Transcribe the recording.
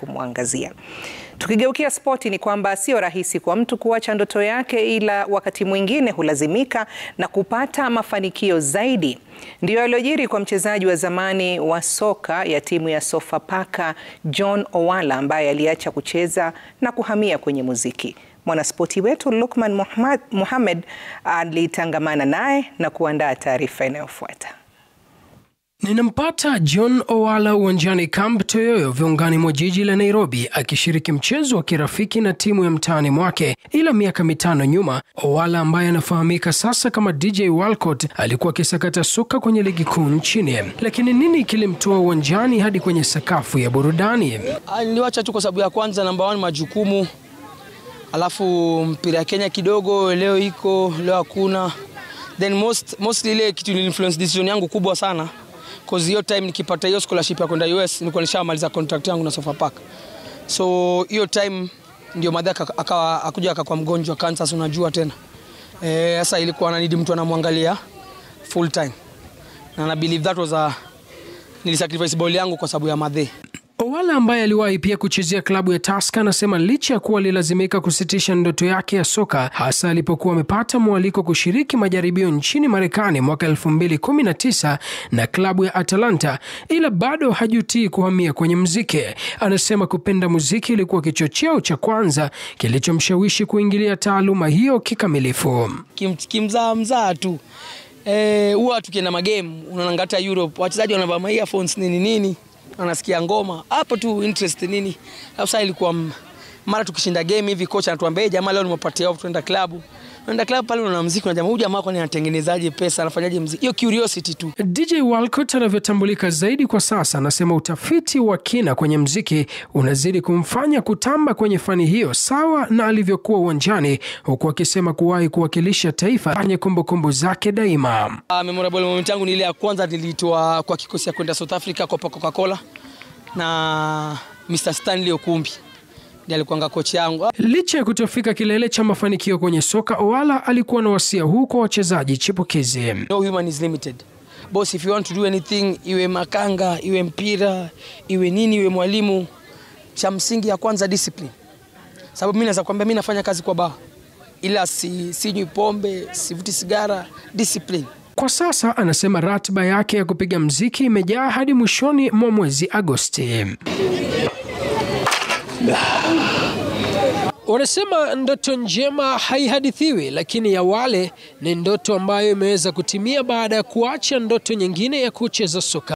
kumwangazia. Tukigeukia spoti, ni kwamba sio rahisi kwa mtu kuacha ndoto yake, ila wakati mwingine hulazimika na kupata mafanikio zaidi. Ndiyo yaliyojiri kwa mchezaji wa zamani wa soka ya timu ya Sofapaka John Owala ambaye aliacha kucheza na kuhamia kwenye muziki. Mwanaspoti wetu Lukman Mohamed alitangamana naye na kuandaa taarifa inayofuata. Ninampata John Owala uwanjani Camp Toyoyo viungani mwa jiji la Nairobi akishiriki mchezo wa kirafiki na timu ya mtaani mwake. Ila miaka mitano nyuma, Owala ambaye anafahamika sasa kama DJ Walcott alikuwa akisakata soka kwenye ligi kuu nchini. Lakini nini kilimtoa uwanjani hadi kwenye sakafu ya burudani? Niliwacha tu kwa sababu ya kwanza, namba one, majukumu, alafu mpira ya Kenya kidogo, leo iko leo hakuna, then most mostly ile kitu influence decision yangu kubwa sana cause hiyo time nikipata hiyo scholarship ya kwenda US nilikuwa nishamaliza contract yangu na Sofapaka. So hiyo time ndio madha akawa akuja akakuwa mgonjwa cancer, unajua tena. Eh, sasa ilikuwa ananidi mtu anamwangalia full time. Na na believe that was a nilisacrifice ball yangu kwa sababu ya madhe. Owala ambaye aliwahi pia kuchezea klabu ya Tusker anasema licha ya kuwa alilazimika kusitisha ndoto yake ya soka hasa alipokuwa amepata mwaliko kushiriki majaribio nchini Marekani mwaka 2019 na klabu ya Atalanta, ila bado hajutii kuhamia kwenye muziki. Anasema kupenda muziki ilikuwa kichocheo cha kwanza kilichomshawishi kuingilia taaluma hiyo kikamilifu. Kim, kimzaa mzaa tu eh, huwa tukienda magame unaona hata Europe wachezaji wanavaa ma earphones nini nini anasikia ngoma hapo tu interest nini. Sasa ilikuwa mara tukishinda game hivi, kocha anatuambia jamaa, leo nimepatia off, tuenda klabu. Tuenda klabu pale, unaona muziki na jamaa, huyu jamaa kwani anatengenezaje pesa, anafanyaje muziki? Hiyo curiosity tu. DJ Walcott anavyotambulika zaidi kwa sasa, anasema utafiti wa kina kwenye muziki unazidi kumfanya kutamba kwenye fani hiyo sawa na alivyokuwa uwanjani, huku akisema kuwahi kuwakilisha taifa kwenye kumbukumbu zake daima. Uh, memorable moment yangu ni ile ya kwanza nilitoa kwa kikosi ya kwenda South Africa kwa Coca-Cola na Mr. Stanley Okumbi ndiye alikuwa kocha yangu. Licha ya kutofika kilele cha mafanikio kwenye soka, Owala alikuwa na wasia huu kwa wachezaji chipukizi. No human is limited. Boss, if you want to do anything, iwe makanga, iwe mpira, iwe nini, iwe mwalimu, cha msingi ya kwanza discipline. Sababu mimi naweza kwambia mimi nafanya kazi kwa baa, ila si sinywi pombe, sivuti sigara, discipline. Kwa sasa anasema ratiba yake ya kupiga mziki imejaa hadi mwishoni mwa mwezi Agosti. Wanasema ndoto njema haihadithiwi, lakini ya wale ni ndoto ambayo imeweza kutimia baada ya kuacha ndoto nyingine ya kucheza soka.